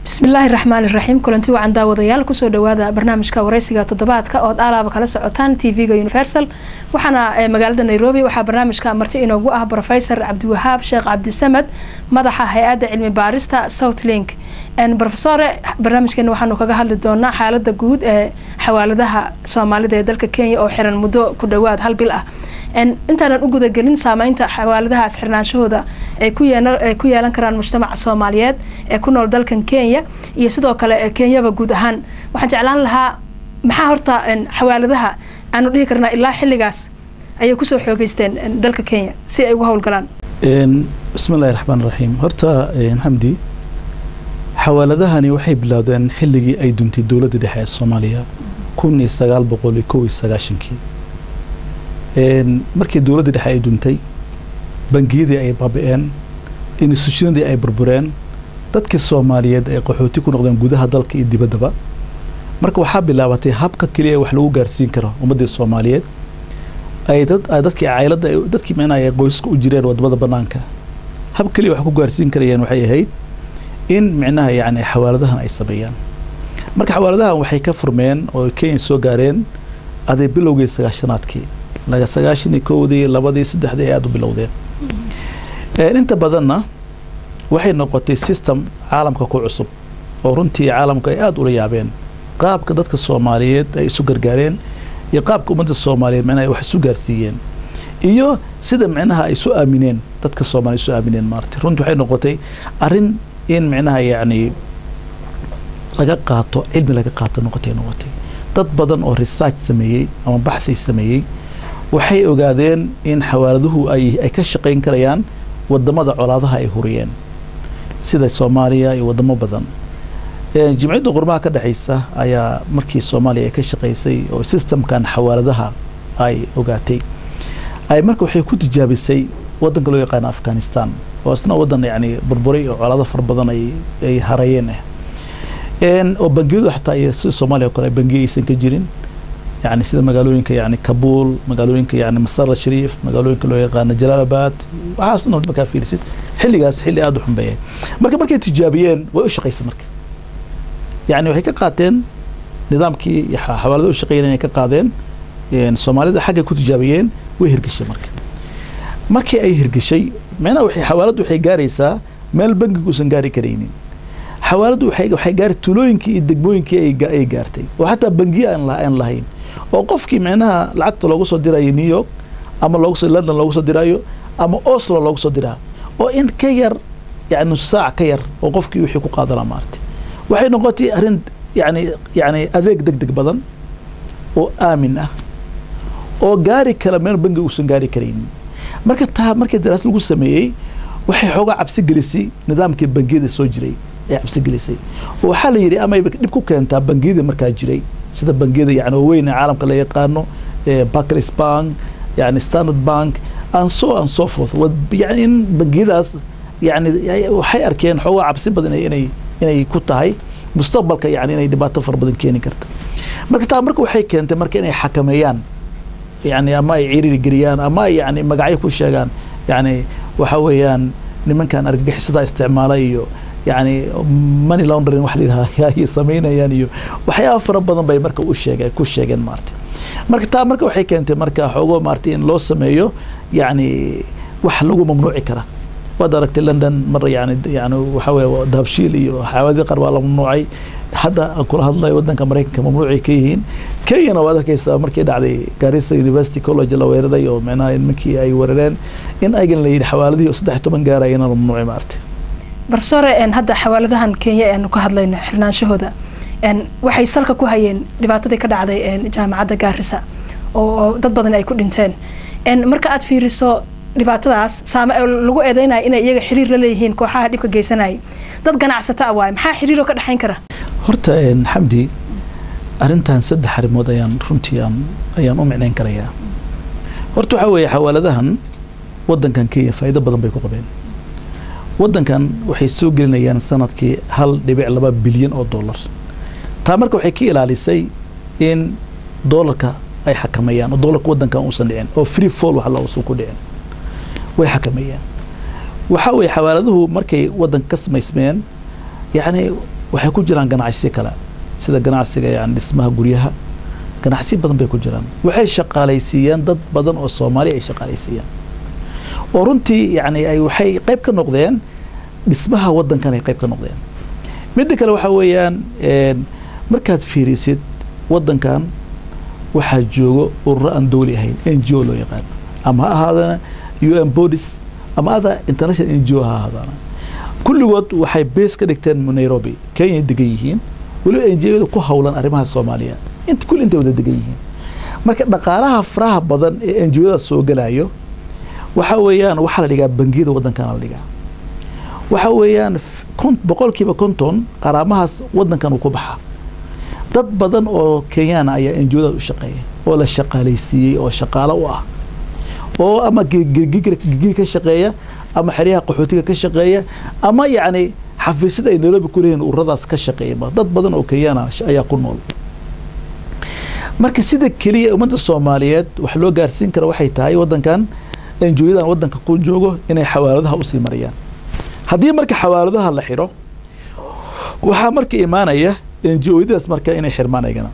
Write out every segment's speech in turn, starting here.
bismillaahi raxmaan iraxiim kulanti wacan daawadayaal kusoo dhawaada barnaamijka wareysiga toddobaadka ood aalaaba kala socotaan tv-ga universal waxaana magaalada nairobi waxaa barnaamijka marti inoogu ah rofesor cabdiwahaab sheekh cabdisamed madaxa hay-adda cilmi baarista south link rofesore barnaamijkeena waxaanu kaga hadli doonaa xaalada guud ee xawaaladaha soomaalida ee dalka kenya oo xiran muddo ku dhawaad hal bil ah intaanan u gudagelin saameynta xawaaladahaas xirnaanshahooda ay ku yeelan karaan mujtamaca soomaaliyeed ee ku nool dalkan kenya iyo sidoo kale kenyaba guud ahaan waxaan jeclaan lahaa maxaa horta xawaaladaha aanu dhihi karnaa ilaa xilligaas ayay kusoo xoogeysteen dalka kenya si ay ugu howlgalaan bismillahi raxmaan raxiim horta xamdi xawaaladahani waxay bilaawdeen xilligii ay duntay dowladda dhexe ee soomaaliya kun iyo sagaal boqol iyo kow iyo sagaashankii markii dowladda dhexe ay duntay bangiyadii ay baabi'een institutionadii ay burbureen dadkii soomaaliyeed ay qaxooti ku noqdeen gudaha dalka iyo dibaddaba marka waxaa bilaabatay habka keliya wax lagu gaarsiin karo ummaddii soomaaliyeed ay dad dadkii cayladda dadkii micnaha ay qoyska u jireen wadamada banaanka hab keliya wax ku gaarsiin karayeen waxay ahayd in micnaha yacni xawaaladahan ay sameeyaan marka xawaaladahan waxay ka furmeen oo kenya soo gaareen aday bilowgii sagaashanaadkii laga sagaashan iyo kowdii labadii saddexdii ay aada u bilowdeen inta badanna waxay noqotay system caalamka ku cusub oo runtii caalamka ay aada ula yaabeen qaabka dadka soomaaliyeed ay isu gargaareen iyo qaabka ummadda soomaaliyeed micnaha wax isu gaarsiiyeen iyo sida micnaha ay isu aamineen dadka soomaliya isu aamineen maarata runtii waxay noqotay arrin in micnaha yacni laga qaato cilmi laga qaato noqotay noqotay dad badan oo research sameeyey ama baxthi sameeyey waxay ogaadeen in xawaaladuhu ay ay ka shaqayn karayaan wadamada colaadaha ay huriyeen sida soomaaliya iyo wadamo badan jimciyadda qurmaha ka dhexaysa ayaa markii soomaaliya ay ka shaqaysay oo systemkan xawaaladaha ay ogaatay ay marka waxay ku tijaabisay wadanka loo yaqaano afghanistan oo isna wadan yani burburay oo colaado fara badan ay ay harayeen ah oo bangiyadu xataa iyo sida soomaaliya oo kale bangiya aysan ka jirin yani sida magaalooyinka yani kabuul magaalooyinka yani masar shariif magaalooyinka loo yaqaano jalaalabad waxaas dhan markaa fiirisid xilligaas xilli aada u xumbeeyay marka markay tijaabiyeen way u shaqaysay marka yani waxay ka qaateen nidaamkii xawaalada u shaqeeyeen inay ka qaadeen soomaalida xaggay ku tijaabiyeen way hirgashay marka markii ay hirgashay micnaha waxay xawaaladdu waxay gaaraysaa meel bangigu uusan gaari karaynin xawaaladdu waxay waxay gaari tulooyinkii iyo degmooyinkii ay ay gaartay oo xataa bangiye aan aan lahayn oo qofkii micnaha lacagta loogu soo dirayo new york ama loogu soo london loogu soo dirayo ama oslo loogu soo diraa oo in ka yar yani nus saac ka yar oo qofkii wixii ku qaadanaa maartay waxay noqotay arrin yani yani adeeg deg deg badan oo aamin ah oo gaari kala meel bangi uusan gaari karaynin marka taa markii daraas lagu sameeyey waxay xoogaa cabsi gelisay nidaamkii bangiyada soo jiray ay cabsi gelisay oo waxaa la yidhi amayba dhib ku keentaa bangiyada markaa jiray sida bangiyada yani waaweyn ee caalamka la yaqaano barclays bank yani standard bank and so and so forth yani in bangiyadaas yani waxay arkeen xoogaa cabsi badan inay inay ku tahay mustaqbalka yani inay dhibaato fara badan keeni karta marka taa marka waxay keentay marka inay xakameeyaan yani ama ay ciriiri geliyaan ama ay yani magacyo ku sheegaan yani waxa weeyaan nimankan argagixisada isticmaala iyo yani money laundering wax layidhaha ay samaynayaan iyo waxyaaba fara badan bay marka u sheege ku sheegeen maarta marka taa marka waxay keentay marka xoogo maarta in loo sameeyo yani wax lagu mamnuuci kara waad aragtay london mar yani yani waxa weye dahabshiil iyo xawaaladii qaar waa la mamnuucay hadda aan kula hadlayo wadanka maraykanka mamnuucay ka yihiin kenyana waad arkaysaa markii dhacday garissa university college la weeraray oo micnaha nimankii ay weerareen in aygan la yidhi xawaaladihii oo saddex toban gaarayana la mamnuucay maarta barofesore hadda xawaaladahan kenya aanu ka hadlayno xirnaanshahooda waxay salka ku hayeen dhibaatadii ka dhacday jaamacadda gaarisa oo dad badan ay ku dhinteen marka aad fiiriso dhibaatadaas saame lagu eedeynaya inay iyaga xiriir la leeyihiin kooxaha dhibka geysanayay dad ganacsata a waaye maxaa xiriiroo ka dhexayn kara horta xamdi arrintan saddex arrimood ayaan runtii aan ayaan u micnayn karayaa horta waxaa weeye xawaaladahan waddankan kenya faa'iido badan bay ku qabeen waddankan waxay soo gelinayaan sanadkii hal dhibic laba bilyan oo dollar taa marka waxay ka ilaalisay in doolarka ay xakameeyaan oo doolarka waddankan uusan dhicin oo free fall wax la uusan ku dhicin way xakameeyaan waxaa weeye xawaaladuhu markay waddanka ka samaysmeen yacni waxay ku jiraan ganacsiyo kale sida ganacsiga yani dhismaha guryaha ganacsiyo badan bay ku jiraan waxay shaqaalaysiiyaan dad badan oo soomaali ay shaqaalaysiiyaan oo runtii yani ay waxay qayb ka noqdeen dhismaha waddankan ay qayb ka noqdeen midda kale waxaa weeyaan markaad fiirisid waddankan waxaa joogo ururo aan dowli ahayn n g o loo yaqaan ama ha ahaadana u n bodies ama ada international n g o ha ahaadana kulligood waxay bees ka dhigteen nairobi kenya degan yihiin weliba n g o da ku howlan arrimaha soomaaliya int kulli intay wada degan yihiin marka dhaqaalaha faraha badan ee n g o da soo gelayo waxa weeyaan waxaa la dhigaa bangiyada waddankana la dhigaa waxa weeyaan boqolkiiba konton qaraamahaas waddankan uu ku baxa dad badan oo kenyaana ayaa enjooda u shaqeeya oo la shaqaalaysiiyey oo shaqaalo u ah oo ama gigir ka shaqeeya ama xeryaha qaxootiga ka shaqeeya ama yacni xafiisyada ay nairobi ku leeyihin ururadaas ka shaqeeyaba dad badan oo kenyaana ayaa ku nool marka sida keliya ummadda soomaaliyeed wax loo gaarsiin kara waxay tahay waddankan enjooyadan waddanka ku joogo inay xawaaladaha usii marayaan haddii marka xawaaladaha la xidho waxaa marka imaanaya enjooyadaas marka inay xirmaan aygana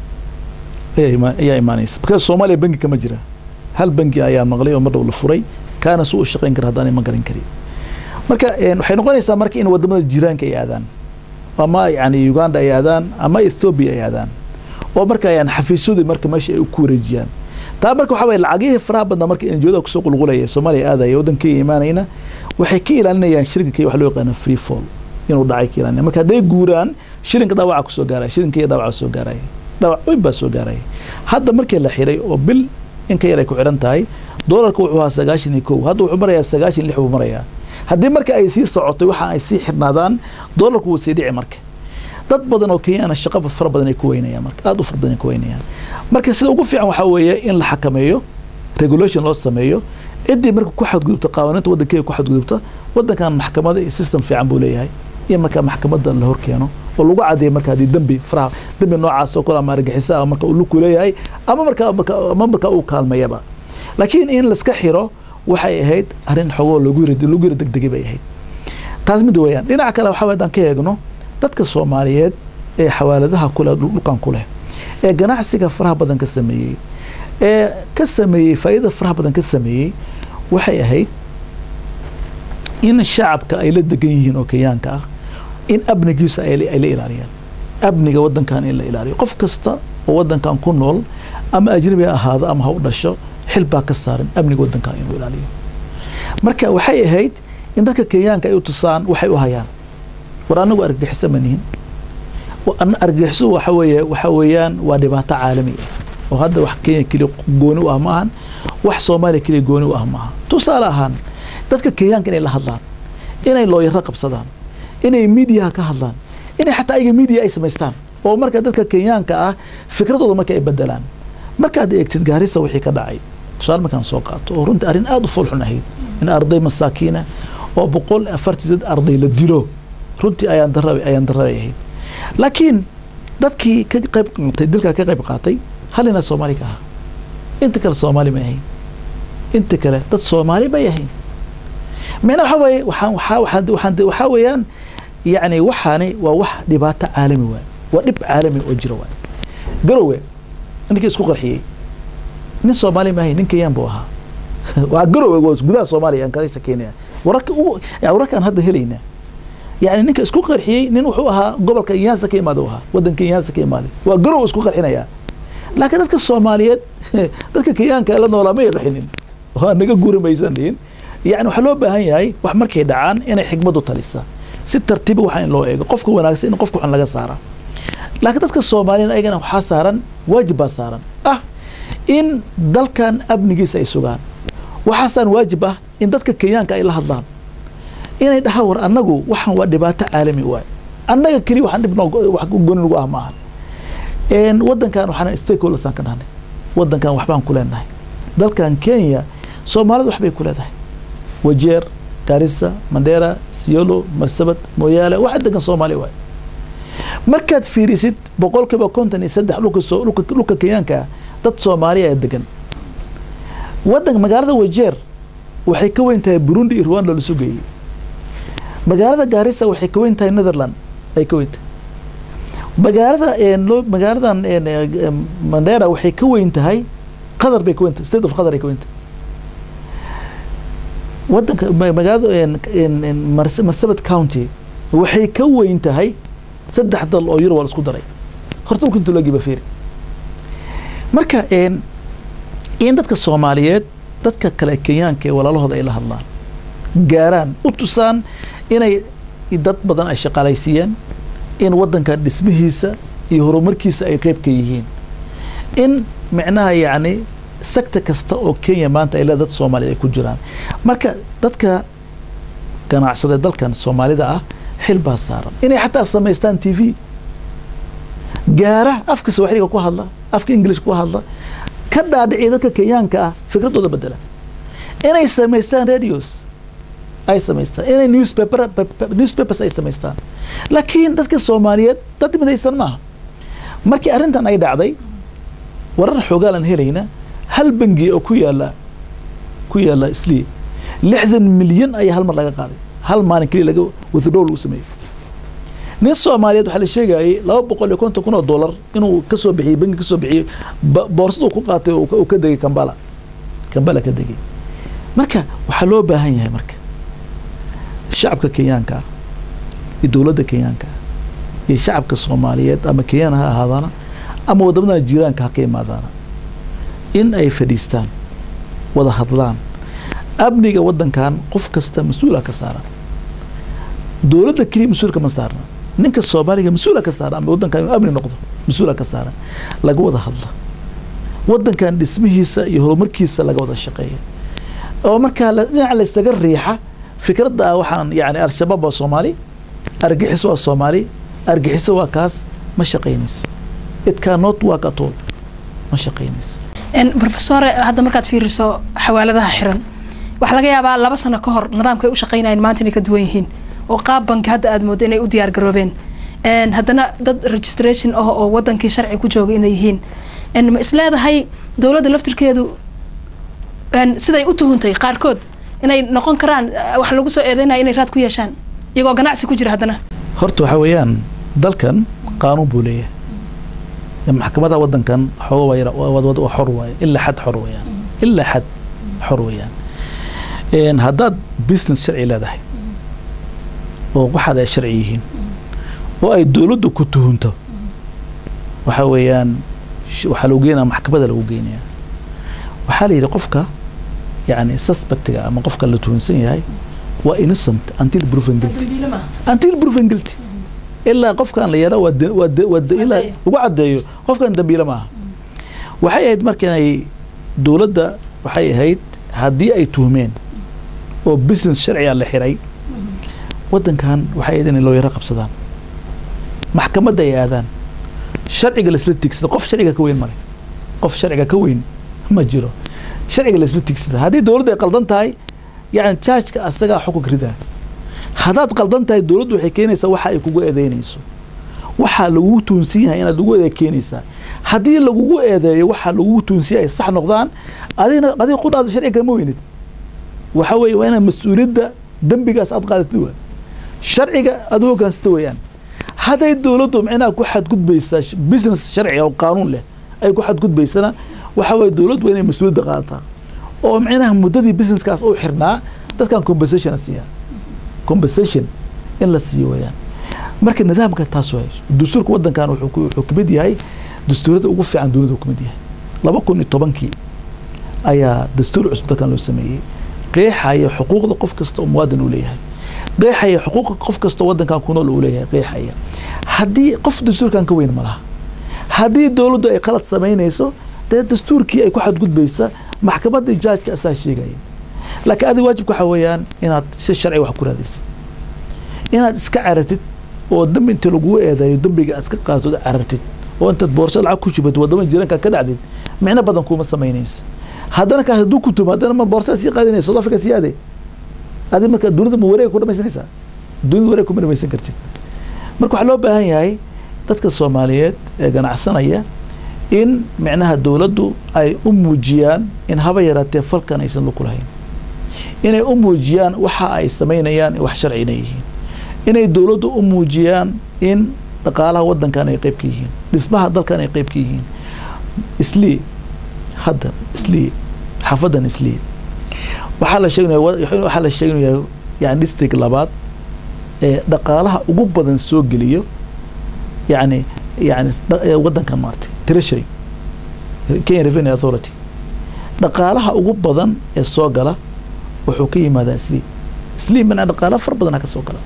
ayaa imaanaysa marka soomaaliya bangi kama jira hal bangi ayaa maqlay oo mar dhow la furay kaana su u shaqayn kara haddaanay ma garan karin marka waxay noqonaysaa marka in wadamada jiraanka ay aadaan ama yani uganda ay aadaan ama ethoobia ay aadaan oo marka yani xafiisyadii marka meesha ay ku wareejiyaan taa marka waxaa waye lacagihii faraha badnaa marka enjooyada kusoo qulqulaya soomaaliya aadaya waddankii imaanayna waxay ka ilaalinayaan shilinka waxa loo yaqaana free fall inuu dhacay ka ilaalinaya marka hadday guuraan shilinka dhaawaca kusoo gaaraya shilinka iyo dhaawaca soo gaaraya dhaawac weyn baa soo gaaraya hadda markii la xiray oo bil in ka yar ay ku xidhan tahay doolarka wuxuu ahaa sagaashan iyo kow hadda wuxuu marayaa sagaashan lix buu marayaa haddii marka ay sii socotay waxa ay sii xidhnaadaan doolarku wuu sii dhici marka dad badan oo kenyaana shaqo fara badan ay ku weynayaan marka aada u fara badan ay ku weynayaan marka sida ugu fiican waxaa weeye in la xakameeyo regulation loo sameeyo ciddii marka ku xadgudubta qawaaniinta waddankeeda ku xadgudubta waddankan maxkamada iyo system fiican buu leeyahay in marka maxkamadda la hor keeno oo lagu cadeeyo marka haddii dembi faraha dembi noocaas oo kale ama argixisa ah marka uu luku leeyahay ama marka ama marka uu kaalmayaba laakiin in laska xiro waxay ahayd arrin xogoo lagu yiri lagu yiri degdegay bay ahayd taas mid weeyaan dhinaca kale waxaa haddaan ka eegno dadka soomaaliyeed ee xawaaladaha kule dhulkan ku leh ee ganacsiga faraha badan ka sameeyey ee ka sameeyey faa'iidada faraha badan ka sameeyey waxay ahayd in shacabka ay la degan yihiin oo kenyaanka ah in amnigiisa ay la ilaaliyaan amniga waddankan in la ilaaliyo qof kasta oo waddankan ku nool ama ajnabi ha ahaado ama ha u dhasho xil baa ka saaran amniga waddankan inuu ilaaliyo marka waxay ahayd in dadka kenyaanka ay u tusaan waxay u hayaan war anagu argagixiso ma nihin argagixiso waxa weeye waxa weeyaan waa dhibaato caalami ah oo hadda wax kenya keliya gooni u ah ma ahan wax soomaaliya keliya gooni u ah ma aha tusaale ahaan dadka kenyaanka inay la hadlaan inay looyaro qabsadaan inay miidiyaha ka hadlaan inay xataa ayaga miidiya ay samaystaan oo marka dadka kenyaanka ah fikradooda marka ay bedelaan markaad eegtid gaarisa wixii ka dhacay tusaale markaan soo qaato oo runtii arrin aada u foolxun ahayd in arday masaakiina oo boqol afartii sad arday la dilo runtii ayaan dara ayaan darabay ahayd laakiin dadkii ka qayb qaatay dilkaa ka qayb qaatay hal inaa soomaali ka ahaa inta kale soomaali may ahayn inta kale dad soomaali bay ahayn micna waxa weeye waxaan waxaa waxaan waxaan waxaa weeyaan yacni waxaani waa wax dhibaato caalami waay waa dhib caalami oo jira waay garowe ninkii isku qarxiyey nin soomaali ma ahayn nin kenyaan buu ahaa waa garowe waa gudaha soomaaliya aan kaga shakeynaya wararka ugu wararkaan hadda helaynaa يعني ninka isku qarxiyey nin wuxuu ahaa gobolka Nyanza ka imaado ahaa wadanka Nyanza ka imaaday waa garow isku qarxinaya laakiin dadka Soomaaliyeed dadka Kenyaanka la noolaa ma yaqanin waa naga guurimaysanin yani waxa loo baahan yahay wax markay dhacaan inay xigmadu talisa si tartiib waxa in loo eego qofka wanaagsan in qofka waxan laga saara laakiin dadka Soomaaliyeed ayagana waxaa saaran waajib baa saaran ah in dalkan amnigiisa ay sugaan waxaasaan waajib ah in dadka Kenyaanka ay la hadlaan inay dhaha war annagu waxaan waa dhibaato caalami waay annaga keliya waxaan dhib wax gooni nagu ah maaha waddankan waxaan stakeholdersaan ka dhahnay waddankan waxbaan ku leenahay dalkan kenya soomaalida waxbay ku leedahay wajeer garissa mandera siolo marsabad mooyaale waxa degan soomaaliya waay markaad fiirisid boqolkiiba konton iyo saddex dhulka soo dhulka dhulka kenyaanka ah dad soomaaliya ee degan waddanka magaalada wajeer waxay ka weyn tahay burundi iyo rwanda la sugeeyey magaalada gaarisa waxay ka weyn tahay netherland ay ka weyn tahay magaalada loo magaaladan mandera waxay ka weyn tahay qatar bay ka weyn tahay state of qatar ay ka weyn tahay wadanka magaalada marsabit county waxay ka weyn tahay saddex dal oo yurub waa la isku daray horta marka intu loogiba fiiri marka in dadka soomaaliyeed dadka kale kenyaanka ee walaalahooda ay la hadlaan gaaraan u tusaan inay dad badan ay shaqaalaysiiyeen in waddanka dhismihiisa iyo horumarkiisa ay qeyb ka yihiin in micnaha yacni sector kasta oo kenya maanta ay leeda dad soomaaliya ay ku jiraan marka dadka ganacsada dalkan soomaalida ah xil baa saaran inay xataa samaystaan t v gaara afka swaxiliga ku hadla afka ingilish ku hadla ka dhaadhiciya dadka kenyaanka ah fikradooda bedela inay samaystaan radios ay samaystaan inay newspaper newspapers ay samaystaan laakiin dadka soomaaliyeed dad midaysan maaha markii arrintan ay dhacday warar xoogaalan helayna hal bangi oo ku yaala ku yaala islii lixdan milyan ayaa hal mar laga qaaday hal maalin keliya laga withdraw lagu sameeyey nin soomaaliyeed waxaa la sheegayay laba boqol iyo konton kun oo dollar inuu kasoo bixiyey bangi kasoo bixiyey boorsada ku qaatay uu ka degay kambala kambala ka degay marka waxaa loo baahan yahay marka shacabka kenyaanka ah iyo dowladda kenyaanka ah iyo shacabka soomaaliyeed ama kenyaan ha ahaadaana ama waddamada jiiraanka ha ka imaadaana in ay fadhiistaan wada hadlaan amniga waddankan qof kasta mas-uula ka saara dowladda keliya mas-uulka ma saarna ninka soomaaliga mas-uula ka saara ama waddankan inuu amni noqdo mas-uula ka saara laga wada hadla waddankan dhismihiisa iyo horumarkiisa laga wada shaqeeya oo markaa dhinaca laysaga riixa fikradda ah waxaan yani al-shabaab waa soomaali argixiso waa soomaali argixiso waa kaas ma shaqaynaysa it cannot work at all ma shaqaynaysa rofesore hadda markaad fiiriso xawaaladaha xiran waxaa laga yaabaa laba sano ka hor nidaamka ay u shaqaynayeen maanta inay ka duwan yihiin oo qaab banki hadda aad moodo inay u diyaar garoobeen haddana dad registration ah oo wadankii sharci ku jooga inay yihiin ma isleedahay dowladda laftirkeedu siday u tuhuntay qaarkood inay noqon karaan wax lagu soo eedeynaya inay raad ku yeeshaan iyagoo ganacsi ku jira haddana horta waxaa weeyaan dalkan qaanuun buu leeyahay maxkamadaha waddankan xooga waa xor waaye ilaa xad xor weeyaan ilaa xad xor weeyaan haddaad business sharci leedahay oo waxaad ay sharci yihiin oo ay dowladdu ku tuhunto waxaa weeyaan waxaa lagu geenaya maxkamada lagu geenaya waxaa la yidhi qofka yani suspectiga ama qofka la tuhunsan yahay waa innocent until proven guilty until proven guilty ilaa qofkan la yara ilaa ugu caddeeyo qofkan dambiile maaha waxay ahayd markanay dowladda waxay ahayd haddii ay tuhmeen oo business sharciga la xiray waddankan waxay ahayd inay looyaro qabsadaan maxkamadda ay aadaan sharciga laisla tigsada qof sharciga ka weyn male qof sharciga ka weyn ma jiro sharciga laisla tigsada haddii dowladdu ay qaldan tahay yani jaajka asagaa xukunka ridaa haddaad qaldan tahay dowladdu waxay keenaysaa waxa ay kugu eedeynayso waxaa lagugu tuunsan yahay inaad lagu eede keenaysaa haddii lagugu eedeeyo waxaa lagugu tuunsan yahay sax noqdaan adigna adiga qudhaada sharciga kama weynid waxa weeye waa inaad mas-uuliyadda dembigaas aad qaadatid waa sharciga aad u hoggaansata weeyaan hadday dowladdu micnaha ku xadgudbaysaa business sharci oo qaanuun leh ay ku xadgudbaysana waxa weeye dowladdu waa inay mas-uuliyadda qaadataa oo micnaha muddadii businesskaas u xirnaa dadkan compensation siiyaa compensation in la siiyo weeyaan marka nidaamka taas waay dastuurka waddankan wuxuu kamid yahay dastuurada ugu fiican dunida kamid yahay laba kun iyo tobankii ayaa dastuur cusub dalkan loo sameeyey qeexaya xuquuqda qof kasta oo muwaadin uu leeyahay qeexaya xuquuqa qof kasta oo waddankan ku nool uu leeyahay qeexaya haddii qof dastuurkan ka weyn ma laha haddii dowladdu ay qalad samaynayso dee dastuurkii ay ku xadgudbaysa maxkamadda jaajka asaa sheegaya laakiin adiga waajibka waxaa weeyaan inaad si sharci wax ku raadaysid inaad iska carartid oo dambi inta lagugu eedeeyo dambiga iska qaatod carartid oo intaad boorsad lacag ku shubad waddama jiranka ka dhacdid micno badan kuma samaynaysa haddana kaas hadduu ku tumo haddana ma boorsaa sii qaadinaysa south africa sii aade adi marka dunida ma wareega ku dhamaysanaysaa dunida wareeg kuma dhamaysan kartid marka waxaa loo baahan yahay dadka soomaaliyeed ee ganacsanaya in micnaha dowladdu ay u muujiyaan in haba yaraatee falkan aysan lug ku lahayn inay u muujiyaan waxa ay samaynayaan wax sharci inay yihiin inay dowladdu u muujiyaan in dhaqaalaha wadankan ay qayb ka yihiin dhismaha dalkan ay qayb ka yihiin islii hadda islii xaafadan islii waxaa la sheegnaya waxaa la sheegnaya yani district labaad ee dhaqaalaha ugu badan soo geliyo yani yani wadankan maartay treasury kenya revenue authority dhaqaalaha ugu badan ee soo gala wuxuu ka yimaadaa islii islii mana dhaqaala far badanaa ka soo gala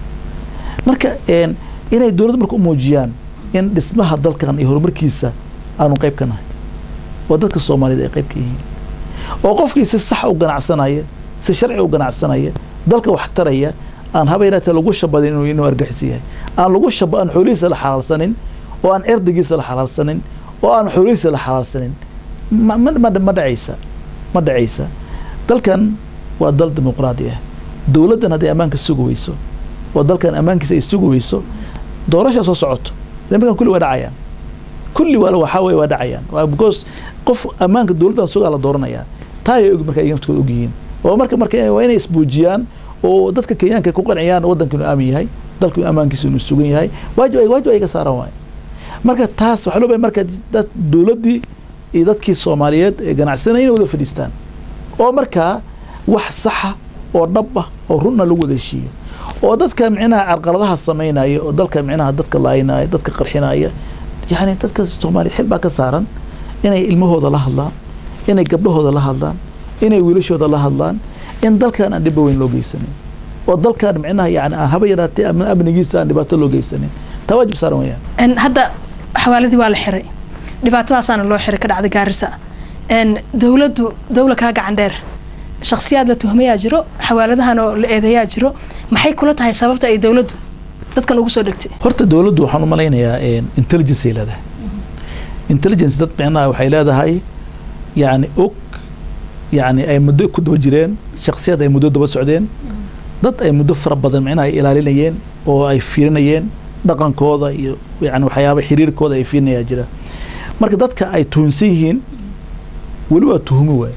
marka inay dowladda marka u muujiyaan in dhismaha dalkan iyo horumarkiisa aanu qayb ka nahay oo dadka soomaaliyed ay qayb ka yihiin oo qofkii si sax u ganacsanaya si sharci u ganacsanaya dalka wax taraya aan haba yaraatee lagu shabadin inuu inuu argixis yahay aan lagu shaba aan xoolihiisa la xalaalsanin oo aan cirdigiisa la xalaalsanin oo aan xoolihiisa la xalaalsanin ma ma ma ma dhacaysa ma dhacaysa dalkan waa dal dimuqraadi ah dowladdan hadday ammaanka sugi weyso oo dalkan ammaankiisa ay sugi weyso doorashaa soo socoto nimankan kulli waa dhacayaan kulli waa waxaa weye waa dhacayaan because qof ammaanka dowladdan sugaa la dooranayaa taa ay og marka ay naftooda og yihiin oo marka marka waa inay isbuujiyaan oo dadka kenyaanka ku qanciyaan waddanka inuu aamin yahay dalka ammaankiisa inuu sugan yahay waajib ay waajib ay ka saaran waaye marka taas waxaa loo bahay marka dad dowladdii iyo dadkii soomaaliyeed ee ganacsanaya inay wada fadhiistaan oo markaa wax saxa oo dhab ah oo runna lagu wada heshiiyo oo dadka micnaha carqaladaha samaynaya oo dalka micnaha dadka laaynaya dadka qarxinaya yani dadka soomaaliya xil baa ka saaran inay ilmahooda la hadlaan inay gabdhahooda la hadlaan inay wiilashooda la hadlaan in dalkan aan dhibo weyn loo geysanin oo dalkan micnaha yani aan haba yaraatee amnigiisa aan dhibaato loo geysanin taa waajib saaran weyaan hadda xawaaladii waa la xiray dhibaatadaasaana loo xiray ka dhacday gaarisa dowladdu dowla kaa gacan dheer shaksiyaad la tuhmayaa jiro xawaaladahan oo la eedeeyaa jiro maxay kula tahay sababta ay dowladdu dadkan ugu soo dhegtay horta dowladdu waxaan u malaynayaa intelligence ay leedahay intelligence dad micnaha waxay leedahay yani og yani ay muddo ku daba jireen shaksiyaad ay muddo daba socdeen dad ay muddo fara badan micnaha ay ilaalinayeen oo ay fiirinayeen dhaqankooda iyo yani waxyaaba xiriirkooda ay fiirinayaa jira marka dadka ay tuhunsan yihiin weli waa tuhumi waay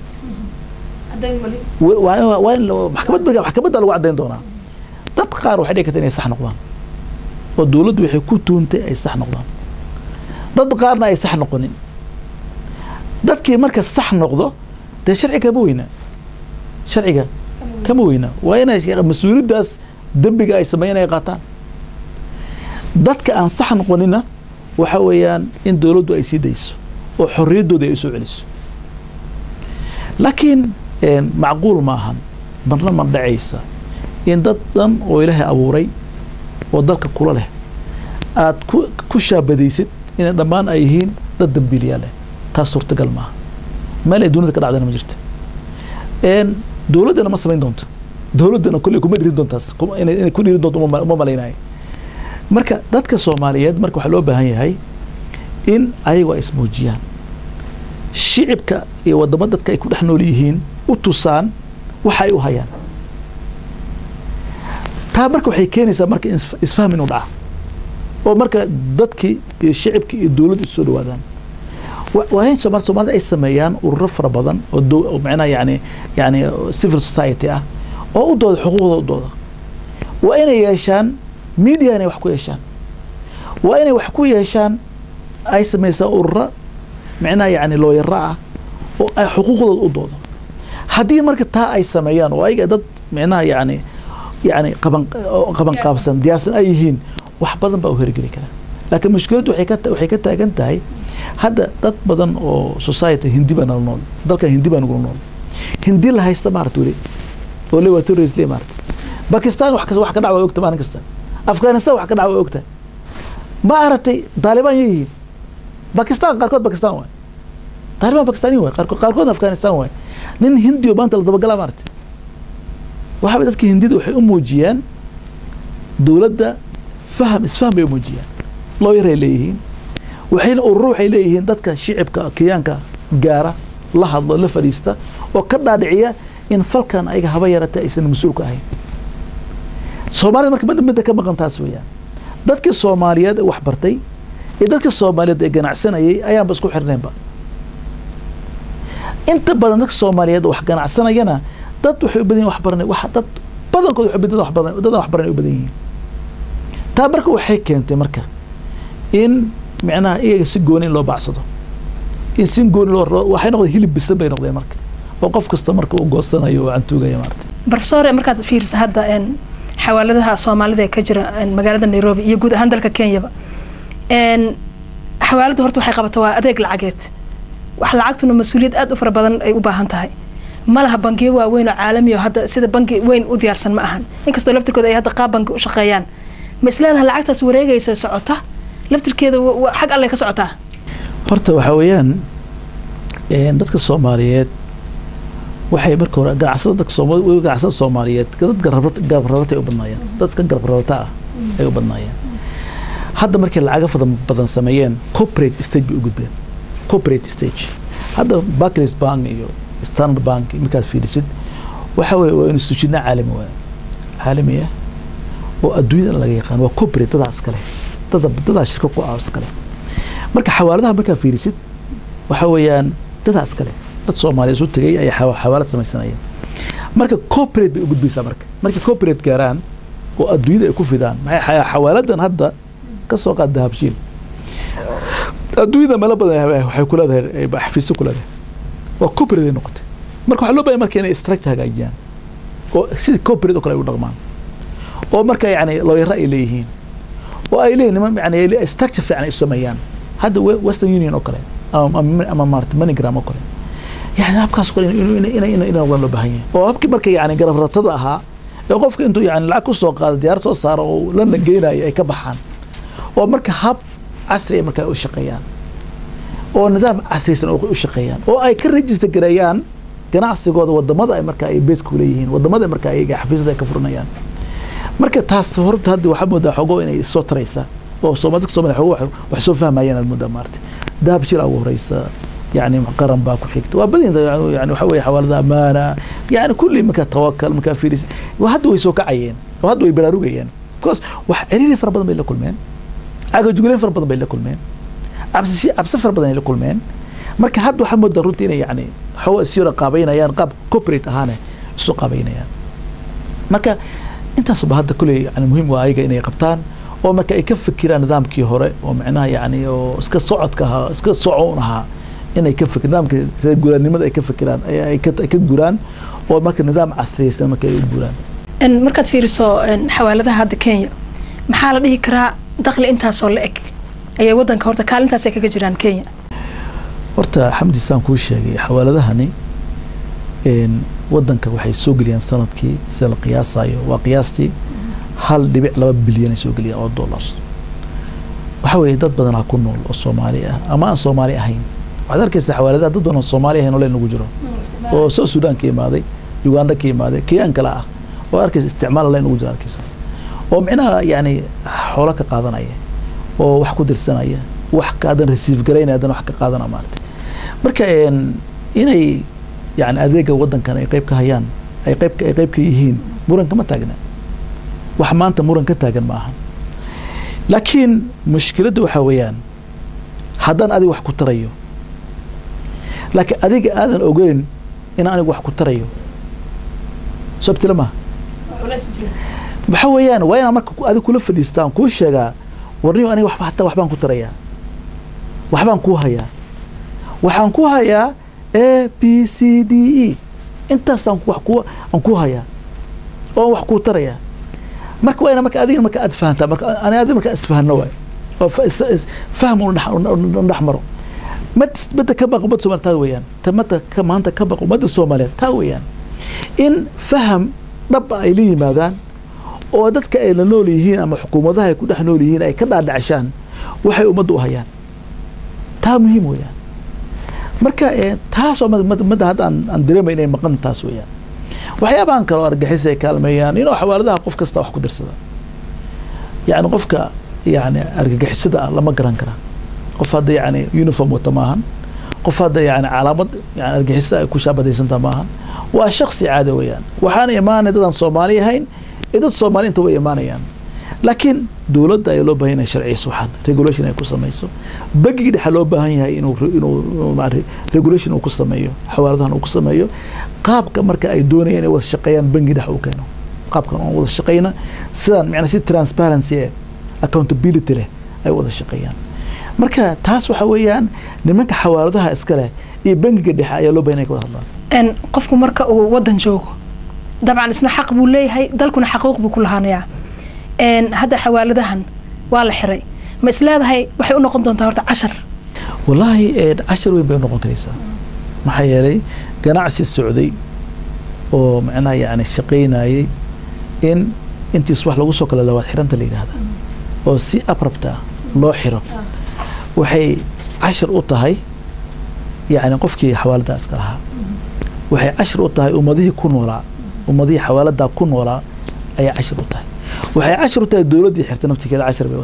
waa in maxkamad maxkamadda lagu caddayn doonaa dad qaar waxay dhici karta inay sax noqdaan oo dowladdu waxay ku tuuntay ay sax noqdaan dad qaarna ay sax noqonin dadkii marka sax noqdo dee sharciga kama weynaa sharciga kama weynaa waa inay mas-uuliyaddaas dembiga ay sameeyeen ay qaataan dadka aan sax noqonina waxa weeyaan in dowladdu ay sii dayso oo xorriyaddooda ay u soo celiso laakiin macquul ma ahan marna ma dhacaysa in dad dhan oo ilaahay abuuray oo dalka kula leh aad ku ku shaabadaysid inay dhammaan ay yihiin dad dambiiliyaa leh taas suurtagal maaha meel ay dunida ka dhacdana ma jirta dowladdana ma samayn doonto dowladdana kolley kuma dhirin doontaas inay ku dhirin doonto uma malaynayo marka dadka soomaaliyeed marka waxaa loo baahan yahay in ayagu ay ismuujiyaan shicibka iyo wadamo dadka ay ku dhex nool yihiin u tusaan waxa ay u hayaan taa marka waxay keenaysaa marka isfahm inuu dhaca oo marka dadkii iyo shicibkii iyo dowladdu isu soo dhawaadaan waa in somal soomaalida ay sameeyaan ururo fara badan oo macnaha yani yani civil society ah oo u dooda xuquuqdooda u dooda waa inay yeeshaan media inay wax ku yeeshaan waa inay wax ku yeeshaan ay samaysaa ururo micnaha yani looyaro ah oo ay xuquuqdooda u doodo haddii marka taa ay sameeyaan oo ayaga dad micnaha yani yani qaban qaban qaabsan diyaarsan ay yihiin wax badan baa u hergeli kara laakiin mushkiladdu waxay ka waxay ka taagan tahay hadda dad badan oo society hindi baa nala nool dalkan hindi baa nagula nool hindi la haysta maarata weli oo le waa terrorist le maarata bakistan wax kasta wax ka dhac waa ogta maalin kasta afghanistan wax ka dhac waa ogta ma aragtay taalibaan yay yihiin bakistan qaarkood bakistan waay taalibaan bakistani waay qaarkood qaarkoodna afghanistan waay nin hindi oo maanta la dabagalaa maarata waxaaba dadka hindida waxay u muujiyaan dowladda faham isfaham bay u muujiyaan looyaray leeyihiin waxayna ururo waxay leeyihiin dadka shicibka kenyaanka gaara la hadlo la fadhiista oo ka dhaadhiciya in falkan ayaga haba yarata aysan mas-uulka ahayn soomaalida marka midda midda ka maqan taas weeyaan dadkii soomaaliyeed ee wax bartay iyo dadkii soomaaliyeed ee ganacsanayay ayaanba isku xirnaynba inta badan dadka soomaaliyeed wax ganacsanayana dad waxay u badan yihin wax baranay wax dad badankood waxay badan wax badan dad wax baranay u badan yihiin taa marka waxay keentay marka in micnaha iyaga si gooni in loo bacsado in si gooni loo waxay noqdeen hilib bisan bay noqdeen marka oo qof kasta marka uu goosanayo oo cantuugaya maarata profesor markaad fiirisa hadda xawaaladaha soomaalida ee ka jira magaalada nairobi iyo guud ahaan dalka kenyaba xawaaladu horta waxay qabata waa adeeg lacageed wax lacagtuna mas-uuliyad aad u fara badan ay u baahan tahay ma laha bangiyo waaweyn oo caalami oo hadda sida bangi weyn u diyaarsan ma ahan inkastoo laftirkooda ay hadda qaab bangi u shaqeeyaan ma isleedaha lacagtaas wareegaysa socota laftirkeeda xag alle ka socotaa horta waxaa weeyaan dadka soomaaliyeed waxay marka hore ganacsada dadka sooma ganacsada soomaaliyeed dad garab rarata ay u badnaayeen dadka garab rarata ah ay u badnaayeen hadda markay lacaga badan badan sameeyeen corporate stage bay u gudbeen corporate stage hadda barclays bank iyo standard bank markaad fiirisid waxa weye waa institutiona caalami waaya caalami ah oo adduunyada laga yaqaan waa corporate dadaa iskale dada dadaa shirka ku ah iskale marka xawaaladaha markaad fiirisid waxa weeyaan dadaa iskale dad soomaaliya isu tegay ay xawaalad samaysanayeen marka corporate bay u gudbaysaa marka markay corporate gaaraan oo adduunyada ay ku fidaan maxay xawaaladan hadda ka soo qaad dahabshiil adduunyada meelo badan waxay ku leedahay xafiisyo ku leedahay waa corporate ay noqotay marka waxaa loo baahay marka inay structure hagaajiyaan oo sida corporate oo kale ay u dhaqmaan oo marka yani looyaro ay leeyihiin oo ay leeyihin niman yani structure fiican ay u sameeyaan hadda western union oo kale ama maarata manigram oo kale yani habkaas kale in noqdaan loo baahan yahay oo habkii marka yani garab ratada ahaa ee qofka intuu yani lacag ku soo qaado diyaar soo saaro oo lana geynayo ay ka baxaan oo marka hab casri ay markaa u shaqeeyaan oo nidaam casrisan u shaqeeyaan oo ay ka register gareeyaan ganacsigooda wadamada ay markaa ay base ku leeyihiin wadamada marka ayaga xafiisada ay ka furanayaan marka taas horta hadda waxaa moodaa xogo inay soo taraysa oo soomaalida soomaliya xogo wax soo fahmayaan aad moodaa maarata dahab shil ugu horeysa يعني قرن باكو حكت وبدين يعني وحوي حوالي أمانة يعني كل مكان توكل مكان فيرس وهذا ويسوق عين وهذا ويبراروج يعني كوس وحريري فربنا بين كل مين عاقل جولين فربنا بين كل مين عبس عبس فربنا بين كل مين marka hadda waxaa moodaa runtii inay yani xawa isyara qaabaynayaan qaab corporate ahaane isu qaabaynayaan marka intaasba hadda kuley yani muhiim waa ayaga inay qabtaan oo marka ay ka fikiraan nidaamkii hore oo macnaha yani oo iska socodka ahaa iska socon ahaa inay ka fikir nidaamka reer guuraanimada ay ka fikiraan ay ka ka guraan oo marka nidaam casriyaysan marka ay u guraan markaad fiiriso xawaaladaha hadda kenya maxaa la dhihi karaa dakhli intaasoo la eg ayay wadanka horta kaalintaas ay kaga jiraan kenya horta xamdi saan kuu sheegay xawaaladahani wadanka waxay soo geliyaan sanadkii sida la qiyaasayo waa qiyaastii hal dhibic laba bilyan ay soo geliyaan oo dollar waxa weeye dad badanaa ku nool oo soomaali ah ama aan soomaali ahayn waxaad arkaysaa xawaaladaha dad badan oo soomaali ahayn oo leen ugu jiro oo soo suudaan ka imaaday uganda ka imaaday keyaan kale ah oo arkaysa isticmaal leen ugu jiro arkaysa oo micnaha yani xoolo ka qaadanaya oo wax ku dirsanaya wax kaadan receive garaynaya hadan wax ka qaadana maarata marka inay yani adeega wadankan ay qayb ka hayaan ay qayb ay qayb ka yihiin muran kama taagna wax maanta muran ka taagan ma aha laakiin mushkiladda waxaa weeyaan haddaan adiga wax ku tarayo laakiin adiga aadan ogeyn inaan anigu wax ku tarayo sabtila maha waxa weeyaan waa inaan marka adiga kula fadhiistaan kuu sheegaa warniyo aniga waxba hataa waxbaan ku tarayaa waxbaan kuu hayaa waxaan ku hayaa a b c d e intaasaan wax ku aan ku hayaa oo wax kuu tarayaa marka waa ina marka adiga marka aad fahantaa marka ani adiga marka isfahano waay oo fahm unu dhex maro mad madda ka baqo ummadda soomaliya taa weeyaan ta madda ka maanta ka baqo ummadda soomaaliyeed taa weeyaan in faham dhab ay la yimaadaan oo dadka ay la nool yihiin ama xukuumadaha ay ku dhex nool yihiin ay ka dhaadhacshaan waxay ummadda u hayaan taa muhiim weeyaan marka taasoo madda hadda aan dareemay inay maqan taas weeyaan waxyaabahan kale oo argixis ay kaalmeeyaan inuu xawaaladaha qof kasta wax ku dirsada yani qofka yani argagixisada ah lama garan kara qof hadda yani uniform wata maahan qof hadda yani calaamad yani argixisada ay ku shaabadaysanta maahan waa shaksi caada weeyaan waxaana imaanay dadaan soomaali ahayn ee dad soomaali inta way imaanayaan laakiin dowladda ayaa loo baahan yahay sharciyaysa waxaan regulation ay ku samayso bangiga dhexa loo baahan yahay inuu inuu regulation uu ku sameeyo xawaaladahan uu ku sameeyo qaabka marka ay doonayaan inay wada shaqeeyaan bangi dhex uu keeno qaabkan aan wada shaqeyna sidaan macnaa si transparency eh accountability leh ay wada shaqeeyaan marka taas waxa weeyaan nimanka xawaaladaha iska leh iyo bangiga dhexe ayaa loo bahan inay ka wada hadlaan qofku marka uu wadan joogo dabcan isna xaq buu leeyahay dalkuna xaquuq buu ku lahaanayaa hadda xawaaladahan waa la xiray ma is leedahay waxay u noqon doontaa horta cashar wallaahi cashar weyn bay u noqon karaysaa maxaa yeelay ganacsi socday oo macnaha yani shaqaynayay in intiis wax lagu soo kala lawaad xiranta la yidhaahda oo si abrabta loo xiro waxay cashar u tahay yani qofkii xawaalada iska lahaa waxay cashar u tahay ummadihii ku noolaa ummadihii xawaaladaa ku noolaa ayay cashar u tahay waxay cashar u tahay dowladdii xirta naftigeeda cashar bay u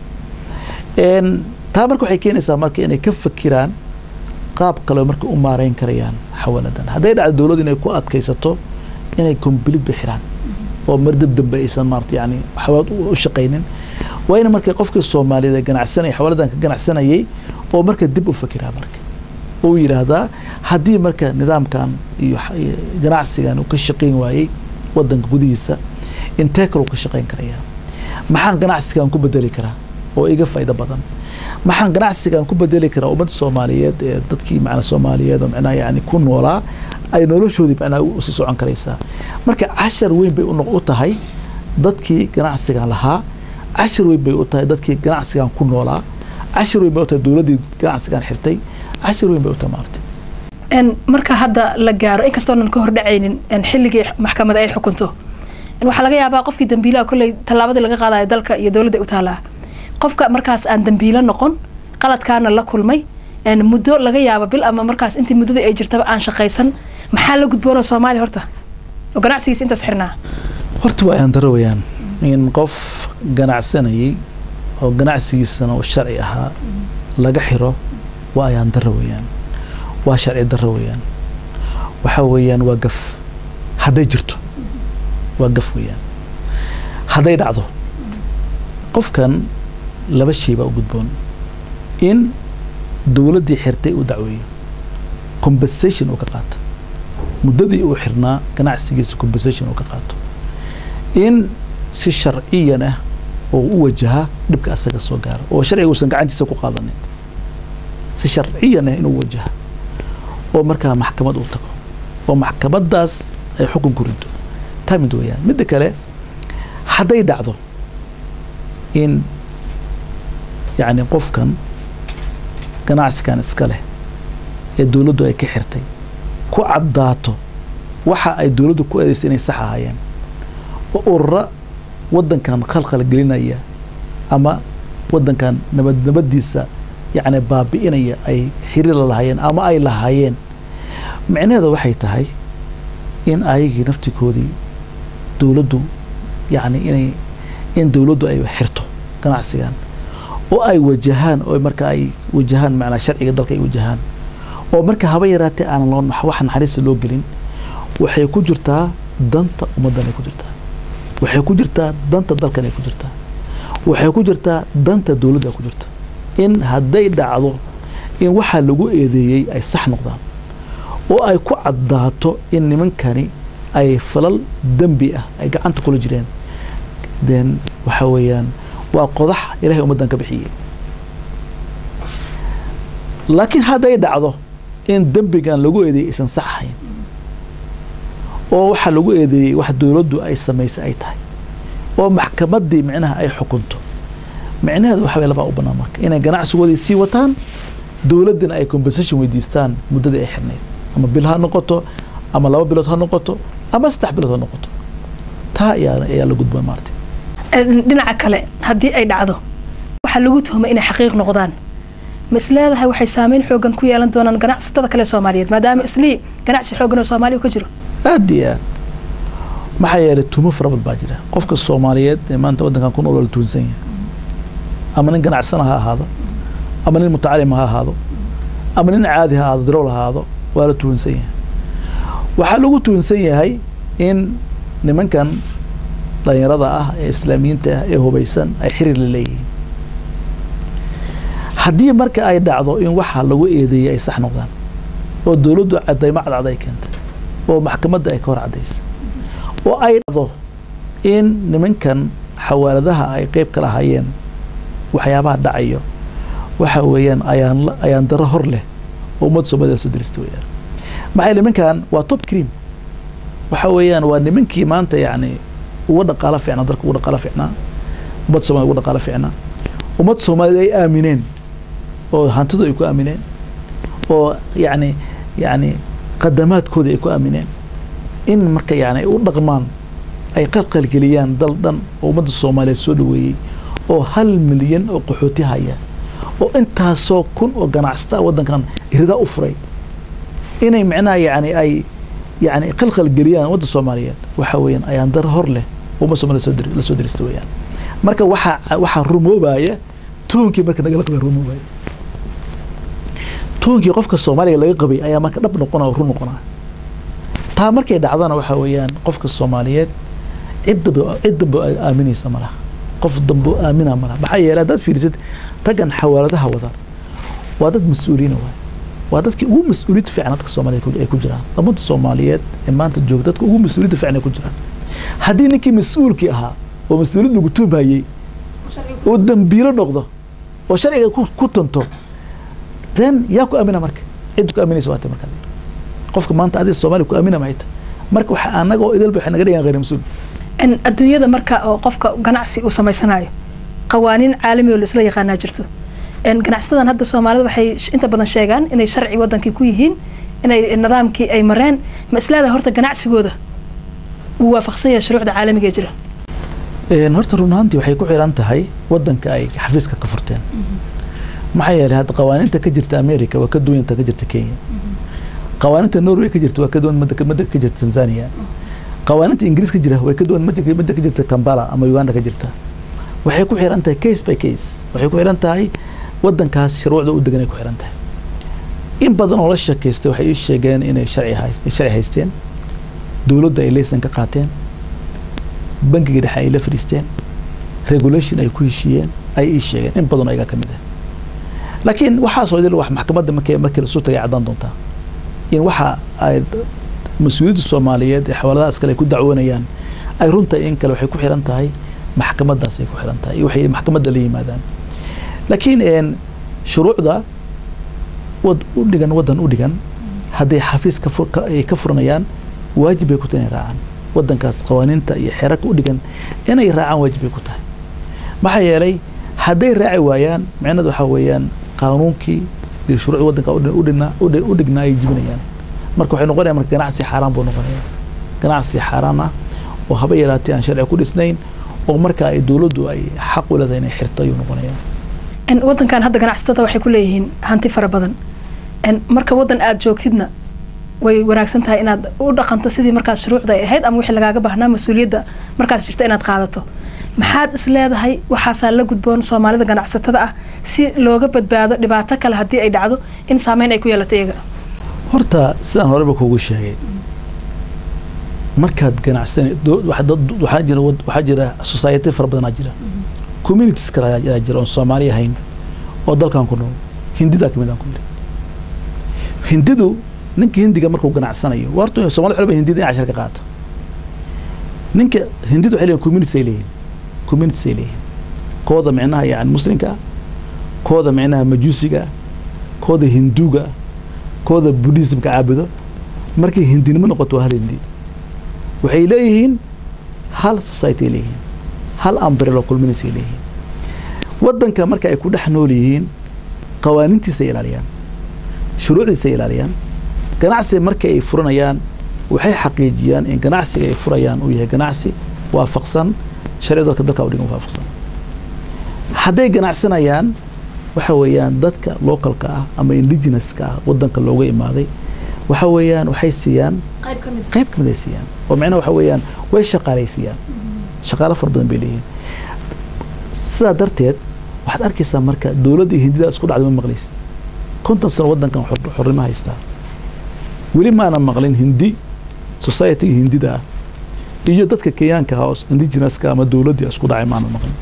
tahay taa marka waxay keenaysaa marka inay ka fakiraan qaab kale marka u maareyn karayaan xawaaladan hadday dhacdo dowladdu inay ku adkaysato inay kombilid ba xiraan oo mardab dambe aysan maarata yani xawaalad u shaqaynin waa in marka qofkii soomaaliyeed ee ganacsanaya xawaaladan ka ganacsanayay oo marka dib u fakiraa marka oo yidhaahdaa haddii marka nidaamkan iyo ganacsigan uu ka shaqayn waayey wadanka gudihiisa intee kaleu ka shaqayn karayaa maxaan ganacsigan ku bedeli karaa oo iga faa'iido badan maxaan ganacsigan ku bedeli karaa ummadda soomaaliyeed ee dadkii macnaa soomaaliyeed oo macnaha yani ku noolaa ay noloshoodii macnaha usii socon karaysaa marka cashar weyn bay u tahay dadkii ganacsigan lahaa cashar weyn bay u tahay dadkii ganacsigan ku noolaa cashar weyn bay u tahay dowladdii ganacsigan xirtay cashar weyn bay u tahay maartay marka hadda la gaaro inkastoonan ka hordhacaynin xilligii maxkamada ay xukunto waxaa laga yaabaa qofkii dambiilaha kolley tallaabadii laga qaadayo dalka iyo dowladda u taalaa qofka markaas aan dambiilo noqon qaladkaana la kulmay muddo laga yaabo bil ama markaas intii muddadii ay jirtaba aan shaqaysan maxaa la gudboonoo soomaaliya horta oo ganacsigiisa intaas xirnaa horta waa ayaan daro weyaan in qof ganacsanayay oo ganacsigiisana uu sharci ahaa laga xiro waa ayaan daro weyaan waa sharci daro weyaan waxaa weeyaan waa gaf hadday jirto waa gaf weeyaan hadday dhacdo qofkan laba shay baa u gudboon in dowladdii xirtay uu dacweeyo compensation uu ka qaato muddadii uu xirnaa ganacsigiisa compensation uu ka qaato in si sharciyan ah oo u wajaha dhibka asaga soo gaaro oo sharciga uusan gacantiisa ku qaadanin si sharciyan ah inuu wajaha oo markaa maxkamad uu tago oo maxkamaddaas ay xukun ku rido taa mid weeyaan midda kale hadday dhacdo in yacni qofkan ganacsigan iska leh ee dowladdu ay ka xirtay ku caddaato waxa ay dowladdu ku eedaysay inay sax ahaayeen oo urura waddankan khalkhal gelinaya ama waddankan nabad nabaddiisa yacni baabi'inaya ay xiriir la lahaayeen ama ay lahaayeen micnaheeda waxay tahay in ayagii naftigoodii dowladdu yacni inay in dowladdu ay xirto ganacsigan oo ay wajahaan oo marka ay wajahaan macnaa sharciga dalka ay wajahaan oo marka haba yaraatee aanan loo wax naxariista loo gelin waxay ku jirtaa danta ummaddan ay ku jirtaa waxay ku jirtaa danta dalkan ay ku jirtaa waxay ku jirtaa danta dowladda ay ku jirta in hadday dhacdo in waxaa lagu eedeeyey ay sax noqdaan oo ay ku caddaato in nimankani ay falal dembi ah ay gacanta kula jireen then waxa weeyaan waa qodax ilahay ummaddan ka bixiyey laakiin hadday dhacdo in dembigan lagu eedeeyey aysan sax ahayn oo waxaa lagu eedeeyey wax dowladdu ay samaysay ay tahay oo maxkamaddii micnaha ay xukunto micnaheedu waxa way labaa u bannaan marka inay ganacsigoodii sii wataan dowladdina ay compensation weydiistaan muddadii ay xirnayd ama bil ha noqoto ama laba bilood ha noqoto ama saddex bilood ha noqoto taa ayaa ayaa la gudboon maartay dhinaca kale haddii ay dhacdo waxaa lagu tuhmay inay xaqiiq noqdaan ma is leedahay waxay saameyn xoogan ku yeelan doonaan ganacsatada kale soomaaliyeed maadaama islii ganacsi xoogan oo soomaaliya ka jiro aad iyo aad maxaa yeelay tumo fara bad baa jira qofka soomaaliyeed ee maanta waddankan ku nool waa la tuunsan yahay ama nin ganacsana ha ahaado ama nin mutacalim ha ahaado ama nin caadi ha ahaado darool ha ahaado waa la tuunsan yahay waxaa lagu tuunsan yahay in nimankan dhalinyarada ah ee islaamiyiinta ah ee hubaysan ay xiriir la leeyihiin haddii marka ay dhacdo in waxa lagu eedeeyey ay sax noqdaan oo dowladdu cadaymo cadcad ay keentay oo maxkamadda ay ka hor caddaysa oo ay dhacdo in nimankan xawaaladaha ay qeyb ka lahaayeen waxyaabaha dhacayo waxa weeyaan ayaan ayaan daro hor leh oo ummadda soomaalida soo dirista weeyaan maxaa nimankan waa top cream waxa weeyaan waa nimankii maanta yacni uga dhaqaalo fiicnaa dalka uga dhaqaalo fiicnaa ummadda soomaalida uga dhaqaalo fiicnaa ummadda soomaalida ay aamineen oo hantidu ay ku aamineen oo yacni yacni qadamaadkoodii ay ku aamineen in marka yacni u dhaqmaan ay qalqalgeliyaan dal dhan oo ummadda soomaaliyeed soo dhaweeyey oo hal milyan oo qaxooti haya oo intaasoo kun oo ganacsata waddankan iridaa u furay inay micnaha yacni ay yacni qalqalgeliyaan ummadda soomaaliyeed waxa weeyaan ayaan dar hor leh ummadda soomaaliyed soo dir- la soo dirista weeyaan marka waxaa waxaa rumoobaya tuunkii marka nagala qabay rumoobaya tuunkii qofka soomaaliga laga qabay ayaa marka dhab noqona oo run noqona taa markay dhacdana waxa weeyaan qofka soomaaliyeed cid dambe cid dambe ay aaminaysa ma laha qof dambe oo aamina ma laha maxaa yeelay haddaad fiirisid raggan xawaaladaha wada waa dad mas-uuliina waay waa dadkii ugu mas-uuliyadda fiican dadka soomaaliyeed ku- ay ku jiraan ummadda soomaaliyeed ee maanta jooga dadka ugu mas-uuliyadda fiican ay ku jiraan haddii ninkii mas-uulkii ahaa oo mas-uuliyad lagu tuumayey oo dambiilo noqdo oo sharciga ku, ku tunto then yaa ku aamina marka cidda ku aaminaysa waata marka qofka maanta adiga soomaaliya ku aamina mahayta marka waxa anaga oo idalba waxay naga dhigaan khayr mas-uul En adduunyada marka oo qofka ganacsi uu samaysanayo qawaaniin caalami oo la isla yaqaanaa jirto En ganacsatada hadda soomaalida waxay sh- inta badan sheegaan inay sharci wadankii ku yihiin inay nidaamkii ay mareen ma isleedahay horta ganacsigooda uu waafaqsan yahay shuruucda caalamiga ee jira Een, horta run ahaantii waxay ku xiran tahay wadanka ay xafiiska ka furteen maxaa yeelay hadda qawaaniinta ka jirta america waa ka duwanta ka jirta kenya qawaaniinta norway ka jirta waa ka duwan madda madda ka jirta tanzania qawaaniinta ingiriis ka jira way ka duwan madda madda ka jirta kampala ama uganda ka jirta waxay ku xiran tahay case by case waxay ku xiran tahay wadankaas shuruucda u degan ay ku xiran tahay in badan oo la sheekaystay waxay ii sheegeen inay sharci hays- sharci haysteen dowladda ay laysan ka qaateen bangiga dhexe ay la fadhiisteen regulation ay ku heshiiyeen ay ii sheegeen in badan oo ayaga ka mid ah laakiin waxaasoo idil wax maxkamadda markay markii lasu tagay caddaan doontaa in waxa ay d- mas-uuliyadda soomaaliyeed ee xawaaladahaas kale ay ku dacwoonayaan ay runtahay in kale waxay ku xiran tahay maxkamaddaas ay ku xiran tahay iyo waxay maxkamadda la yimaadaan laakiin een, shuruucda wad u dhigan waddan u dhigan hadday xafiis ka fur- ka- ay ka furanayaan waajib bay ku tahay inay raacaan waddankaas qawaaniinta iyo xeerarka u dhigan inay raacaan waajib bay ku tahay maxaa yeelay hadday raaci waayaan micnadu waxaa weeyaan qaanuunkii iyo shuruucda waddanka u dhi- u dhigna- u dhi- u dhignaa ay jibinayaan marka waxay noqonayaan marka ganacsi xaaraan buu noqonaya ganacsi xaaraan ah oo haba yaraatee aan sharci ku dhisnayn oo marka ay dowladdu ay xaq u leedahay inay xirto ayuu noqonaya En wadankan hadda ganacsatada waxay ku leeyihiin hanti fara badan En marka wadan aad joogtidna way wanaagsan tahay inaad u dhaqanto sidii markaas shuruucda ay ahayd ama wixii lagaaga baahnaa mas-uuliyadda markaas jirta inaad qaadato maxaad is leedahay waxaasaa la gudboon soomaalida ganacsatada ah si looga badbaado dhibaato kale haddii ay dhacdo in saameyn ay ku yeelato iyaga horta sidaan horeba kuugu sheegay markaad ganacsan dowlad- waxa dad- waxaa jira wad- waxaa jira society fara badanaa jira communities kale ayaa ayaa jira oon soomaali ahayn oo dalkan ku nool hindidaa kamid aan ku yiri hindidu ninka hindiga markuu ganacsanayo waa horta soomali xolba hindida in cashar ka qaata ninka hindidu waxay leeyihin communities ay leeyihin communities ay leeyihin kooda micnaha yani muslimka ah kooda micnaha majuusiga ah kooda hinduuga ah kooda buddhismka caabudo markay hindinimo noqoto waa hal hindi waxay leeyihiin hal society ay leeyihiin hal umbrello community ay leeyihiin waddanka marka ay ku dhex nool yihiin qawaaniintiisa ay ilaaliyaan shuruucdiisa ay ilaaliyaan ganacsiga marka ay furanayaan waxay xaqiijiyaan in ganacsiga ay furayaan uu yahay ganacsi waafaqsan sharci dalka dalka u dhigan waafaqsan hadday ganacsanayaan waxa weeyaan dadka localka ah ama indigenouska ah waddanka looga imaaday waxa weeyaan waxay siiyaan qayb ka mid qayb kamid ay siiyaan oo macnaha waxa weeyaan way shaqaalaysiiyaan shaqaalo fara badan bay leeyihiin sidaa darteed waxaad arkaysaa marka dowladda iyo hindida isku dhacday ma maqlaysid konton sano waddankan xor- xornimo haystaa weli maana maqlin hindi society hindida ah iyo dadka kenyaanka ah oo indigenouska ama dowladda isku dhacay maana maqlin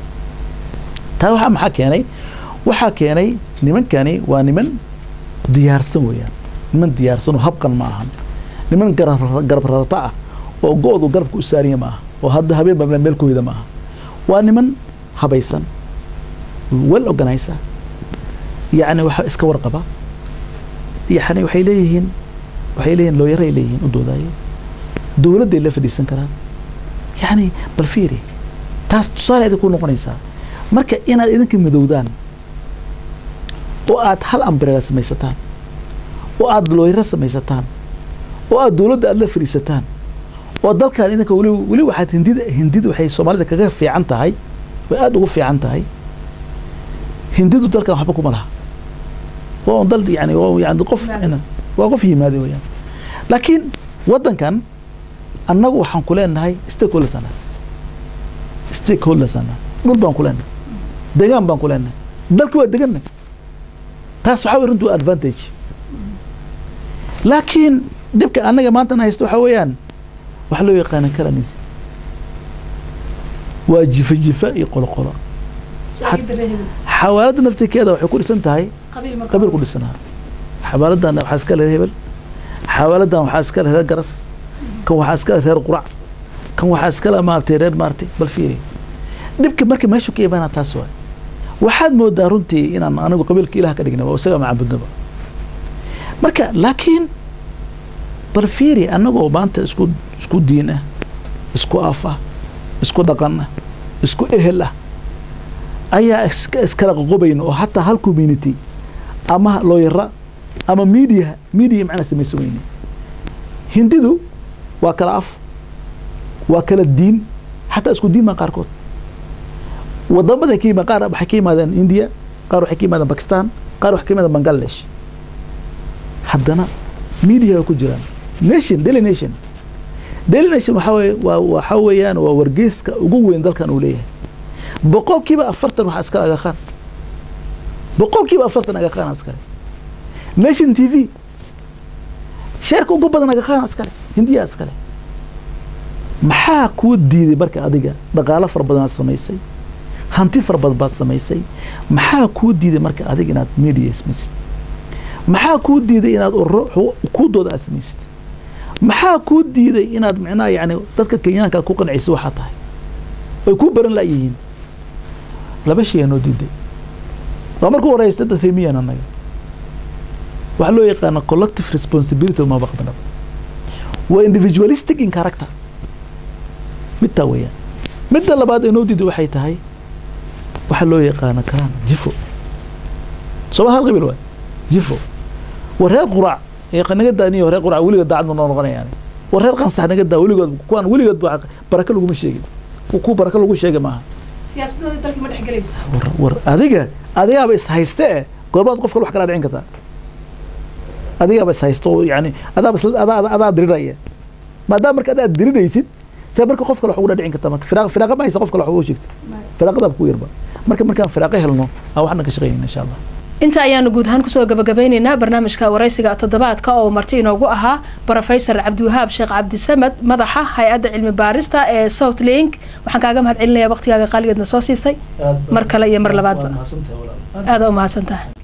taa waxaa maxaa keenay waxaa keenay nimankani waa niman diyaarsan weeyaan niman diyaarsan oo habqan ma ahan niman garab garab rarata ah oo go-du garabka u saariya ma aha oo hadda habeen baa meel ku hida ma aha waa niman habaysan well organizer yacni waxa iska warqaba yani waxay leeyihiin waxay leeyihiin looyaray leeyihiin u doodaayo dowladday la fadhiisan karaan yacni bal fiiri taas tusaale idinku noqonaysaa marka inaad idinka midowdaan oo aad hal ambirega samaysataan oo aad looyaro samaysataan oo aad dowladda aad la fadhiisataan oo dalkan idinka weli weli waxaad hindida hindida waxay soomaalida kaga fiican tahay way aada ugu fiican tahay hindidu dalkan waxba kuma laha waa un dal yani waa yani qof waa qof yimaada weyaan laakiin waddankan annagu waxaan ku leenahay stakeholders ana stakeholders ana dhul baan ku leenahay degaan baan ku leenahay dalki waa deganna taas waxaa wey runtu advantage laakiin dhibka annaga maantan haysta waxaa weeyaan waxa loo yaqaana kalanis waa jifa jifa iyo qolo qolo xawaaladda naftirkeeda waxay ku dhisan tahay qabiil ku dhisanaa xawaaladdan waxaa iska leh hebel xawaaladdan waxaa iska leh reer garas kan waxaa iska leh reer qurac kan waxaa iska leh maaragtay reer maaragtay bal fiiri dhibka marka meeshu ka imaanaa taas waay waxaad moodaa runtii inaan anigu qabiilka ilaah ka dhigna waa isaga macaabudnaba marka laakiin bal fiiri annagoo maanta isku isku diin ah isku af ah isku dhaqan ah isku ehel ah ayaa iskala qoqobayn oo hataa hal community ama looyara ama media media macnaa samaysan weyne hindidu waa kala af waa kala diin xataa isku diin maa qaarkood wadamada ka yima qaar waxay ka yimaadeen india qaar waxay ka yimaadeen bakistan qaar waxay ka yimaadeen bangladesh haddana media way ku jiraan nation daily nation daily nation waxaa weye waa waxaa weeyaan waa wargeyska ugu weyn dalkan uu leeyahay boqolkiiba afartan waxaa iskale agaqaan boqolkiiba afartan agaqaan iskale nation t v sheerka ugu badan agaqaan iskale hindiya iskale maxaa kuu diiday marka adiga dhaqaalo fara badan aad samaysay hanti fara badan baad samaysay maxaa kuu diiday marka adiga inaad media samaysid maxaa kuu diiday inaad ururo kuudooda aad samaysid maxaa kuu diiday inaad micnaha yani dadka kenyaanka ku qanciso waxaa tahay ay ku baran la'yihiin laba shay aa noo diiday waa marku horeysa dad remiyan annaga waxaa loo yaqaana collective responsibility uma baqbana waa individualistic in character midtaa weeyaan midda labaad ee noo diiday waxay tahay waxaa loo yaqaana karaan jifo sooma hal qabiil waay jifo war reer qurac naga daaniyo reer qurac weligood daacad ma noo noqonayaan war reer qansax naga daa weligood kuwaan weligood baraka laguma sheegin ku baraka lagu sheegay maaha siyaasadooda dalka ma dhex gelayso war war adiga adigaaba is hayste eh goorbaad qof kale wax kala dhicin kartaa adigaaba is haysto yani adaaba adaa adaa diriraya maadaama marka adaad diriraysid see marka qof kale wax ugu dhicin kartaa marka firaaq firaaqa ma haysa qof kale wax ugu sheegtid firaaqadaaba ku yarba marka markaan firaaqo helno aan waxna ka shaqeynayna insha allah inta ayaanu guud ahaan kusoo gabagabeyneynaa barnaamijka waraysiga toddobaadka oo marti inoogu ahaa brofesor cabdiwahaab sheekh cabdisamed madaxa hay-adda cilmi baarista ee south link waxaan kaaga mahad celinaya waqtigaaga qaaligeedna soo siisay mar kale iyo mar labaadba aada u mahadsantaha